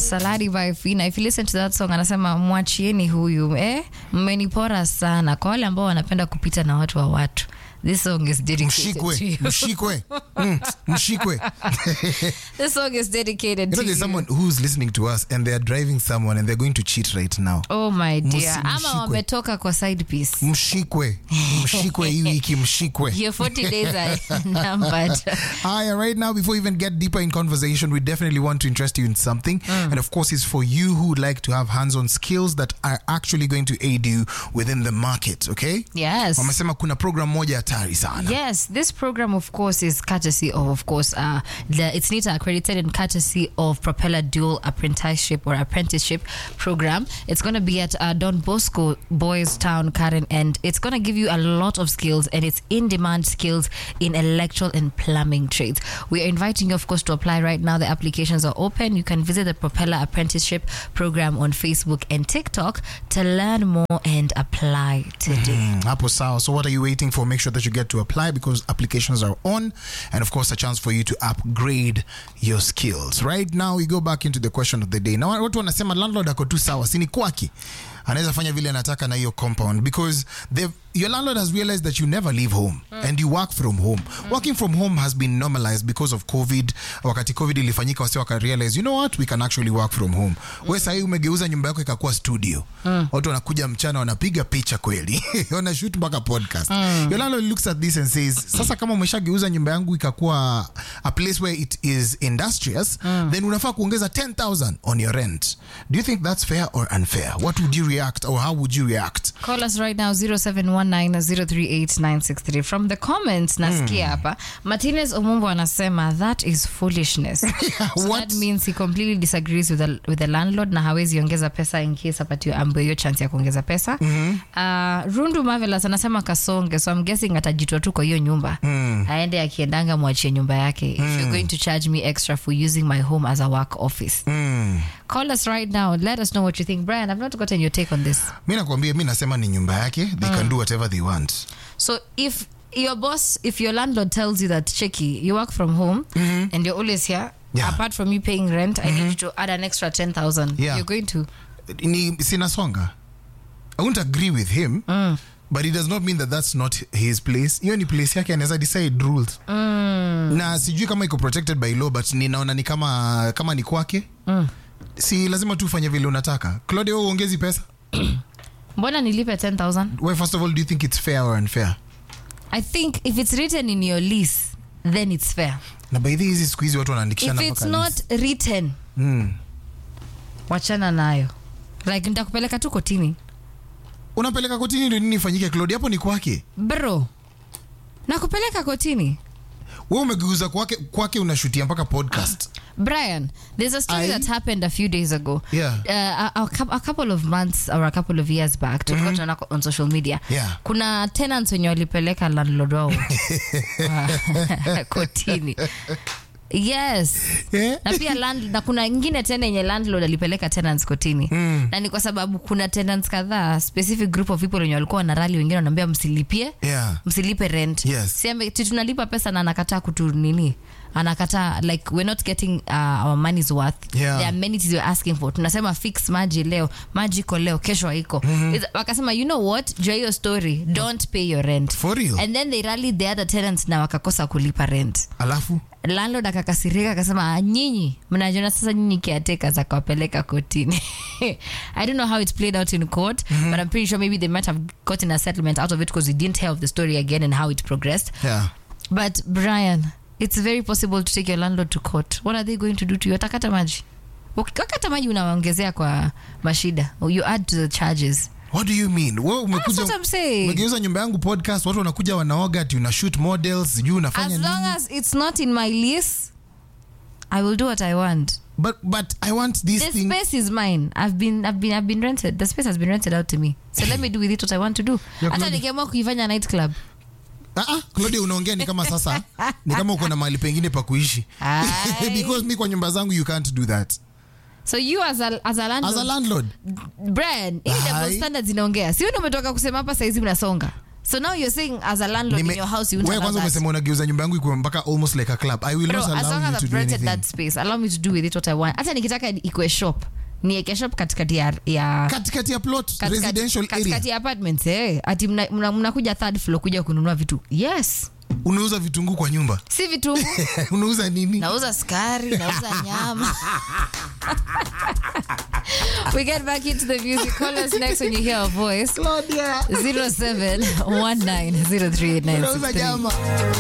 Saladi by Fina. If you listen to that song anasema mwachieni huyu eh, mmenipora sana. Kwa wale ambao wanapenda kupita na watu wa watu, this song is dedicated to mshikwe you. mshikwe mm, mshikwe This song is dedicated you know to there's you. someone who's listening to us and they're driving someone and they're going to cheat right now Oh my dear. Msi- Ama mshikwe. wametoka kwa side piece. mshikwe mshikwe hii wiki mshikwe Your 40 days are numbered. Hi, right now, before we even get deeper in conversation, we definitely want to interest you in something. And of course, it's for you who would like to have hands on skills that are actually going to aid you within the market, okay? Yes. Wamesema kuna program moja hatari sana. Yes, this program, of course, is courtesy of, of course, uh, the it's NITA accredited and courtesy of Propeller Dual Apprenticeship or Apprenticeship Program. It's going to be at uh, Don Bosco Boys Town, Karen, and it's going to give you a lot of skills and it's in demand skills in electrical and plumbing trades. We are inviting you, of course, to apply right now. The applications are open. You can visit the Propeller Apprenticeship Program on Facebook and TikTok to learn more and apply today. Mm, hapo sawa. So what are you waiting for? Make sure that you get to apply because applications are on and of course a chance for you to upgrade your skills. Right now we go back into the question of the day. Now watu wanasema landlord ako tu sawa, si ni kwake. Anaweza fanya vile anataka na hiyo compound because they've your landlord has realized that you never leave home and you work from home. Working from home has been normalized because of COVID. Wakati COVID ilifanyika wasi waka realize, you know what, we can actually work from home. We sahii umegeuza nyumba yako ikakuwa studio. Watu wanakuja mchana wanapiga picha kweli. Wanashoot mpaka podcast. Your landlord looks at this and says, sasa kama umeshageuza nyumba yangu ikakuwa a place where it is industrious, then unafaa kuongeza 10,000 on your rent. Do you think that's fair or unfair? What would you react or how would you react? Call us right now 0719038963. From the comments nasikia hapa Martinez Omumbo anasema that is foolishness. so what? that means he completely disagrees with the, with the landlord na hawezi ongeza pesa in case apatiwe ambayo hiyo chance ya kuongeza pesa. Uh, Rundu Marvelous anasema kasonge so I'm guessing atajitoa tu kwa hiyo nyumba. Aende akiendanga mwachie nyumba yake. If you're going to charge me extra for using my home as a work office. Mm. Call us right now. Let us know what you think. Brian, I've not gotten your take on this. mi nakwambia mi nasema ni nyumba yake they can do whatever they want So if your boss, if your landlord tells you that, Cheki, you work from home and you're always here, Yeah. apart from you paying rent, I need you to add an extra 10,000. Yeah. You're going to. ni sinasonga i won't agree with him but it does not mean that that's not his place hiyo ni place yake anaweza decide rules na sijui kama iko protected by law but ninaona ni kama kama ni kwake si lazima tu ufanye vile unataka claudia wewe uongezi pesa Mbona nilipe 10,000? well, first of all do you think it's fair or unfair I think if it's written in your lease, then it's fair. na by the hizi siku hizi watu If wanaandikishana it's mpaka not lease. written, mm. wachana nayo. Like nitakupeleka tu kotini. unapeleka kotini ndio nini ifanyike claudia hapo ni kwake Bro, nakupeleka kotini. we umegeuza kwake kwake unashutia mpaka podcast Brian, there's a story I- that happened a few days ago. Yeah. Uh, a, a, cou- a couple of months or a couple of years back, tulikuwa tunaona kwa- on social media. Yeah. Kuna tenants wenye walipeleka landlord wao uh, kotini. Yes. Eh? na pia land, na kuna ingine tena yenye landlord alipeleka tenants kotini na ni kwa sababu kuna tenants kadhaa specific group of people wenye walikuwa wanarali wengine wanaambia msilipie Yeah. msilipe rent Yes. Siambe- ti tunalipa pesa na anakataa kutu nini anakataa like we're not getting uh, our money's worth Yeah. the amenities we're asking for tunasema fix maji leo maji iko leo kesho haiko Is- wakasema you know what jua hiyo story don't pay your rent For real? and then they rallied the other tenants na wakakosa kulipa rent alafu landlord akakasirika akasema "Ah, nyinyi mnajiona sasa nyinyi caretakers akawapeleka kotini i don't know how it's played out in court but i'm pretty sure maybe they might have gotten a settlement out of it because we didn't hear of the story again and how it progressed yeah. but brian it's very possible to take your landlord to court what are they going to do to you watakata maji wakata maji unawaongezea kwa mashida you add to the charges what do you mean we That's umekuja what I'm saying. umegeuza nyumba yangu podcast watu wanakuja wanaoga ati una shoot models sijui unafanya as nini long as it's not in my lease i will do what i want but but i want this the thing space is mine i've been i've been i've been rented the space has been rented out to me so let me do with it what i want to do Yeah, hata Claudia. nikiamua kuifanya night club Ah, ah, Claudia unaongea ni kama sasa ni kama uko na mahali pengine pa kuishi Aye. because mi kwa nyumba zangu you can't do that so you as a, as a landlord, as a landlord Brian, hii double Aye. standards inaongea sio ndio umetoka kusema hapa saizi mnasonga So now you're saying as a landlord Nime- in your house you won't wewe allow kwanza that. umesema unageuza nyumba yangu ikuwe mpaka almost like a club i will Bro, not as long allow as you to I've do rented anything that space, allow me to do with it what I want. Hata nikitaka ikuwe shop, nieke shop katikati ya, ya katikati ya plot katikati- residential area katikati ya apartments eh. Ati mnakuja mna, mnakuja third floor kuja kununua vitu. Yes. unauza vitunguu kwa nyumba Si vitu. unauza nini nauza skari, nauza nyama. we get back into the music. Call us next when you hear our voice. Claudia 0719038963. unauza nyama